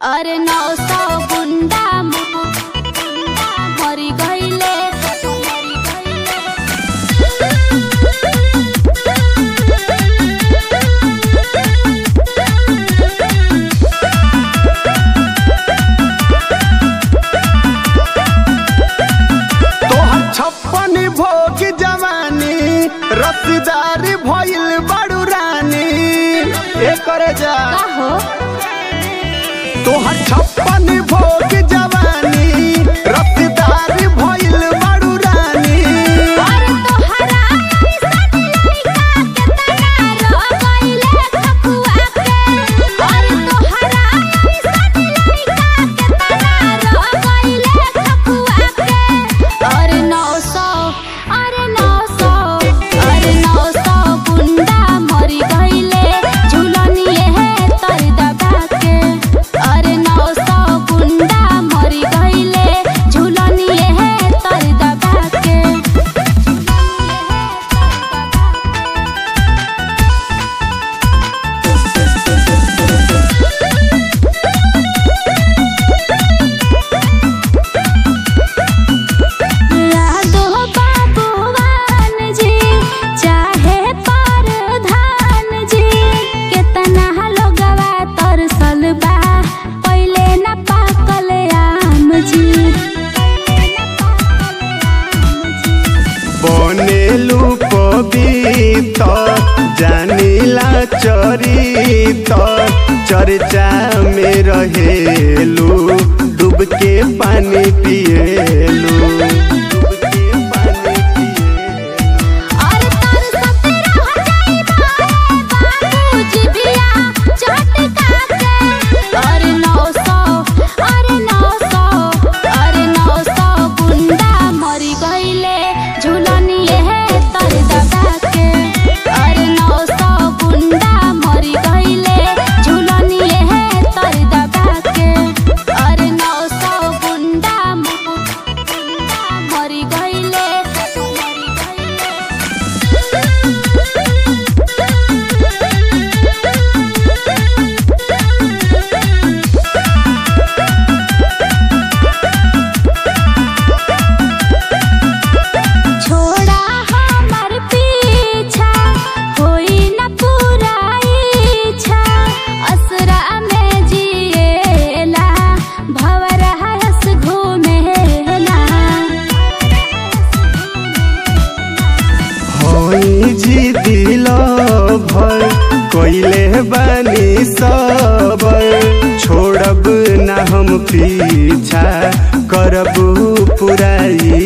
अरे नौ सौ गुंडा मरी गईले मरी गईले तोहर छप्पन भोग जवानी रसदार भइल बड़ू रानी एकर जा का हो तोहर छप्पन भोग जवानी रसदार भइल बड़ू रानी अरे तोहरा ऐसन लइका केतना रह गइले खपुआ के अरे तोहरा ऐसन लइका केतना रह गइले खपुआ के अरे नौ सौ अरे नौ सौ अरे नौ सौ गुंडा मरी गइले झुलनिए है तर दबा के अरे नौ सौ गुंडा मरी गइले झुलनिए है तर दबा के यादो बाबूवान जी चाहे परधान जी केतना लोगवा तरसल बा पहिले न पाकल आम जी बनेलू पवित जानिला चरित चर्चा में रहेलू डूब के पानी पिएलू डूब के पानी पिएलू अरे तरसत रह जाइबा बाबूजी बिया चटका के अरे नौ सौ अरे नौ सौ अरे नौ सौ गुंडा मरी गइले झुलनिए है तर दबा के अरे नौ सौ गुंडा मरी गइले झुलनिए है तर दबा के अरे नौ सौ गुंडा मरी गइले मरी गइले छोड़ा हमर पीछा होई न पूरा इच्छा असरा में जिएला भवरा हस घूमेला होई जी दिल भर कोइले बानी सब छोड़ब ना हम पीछा करब पुराई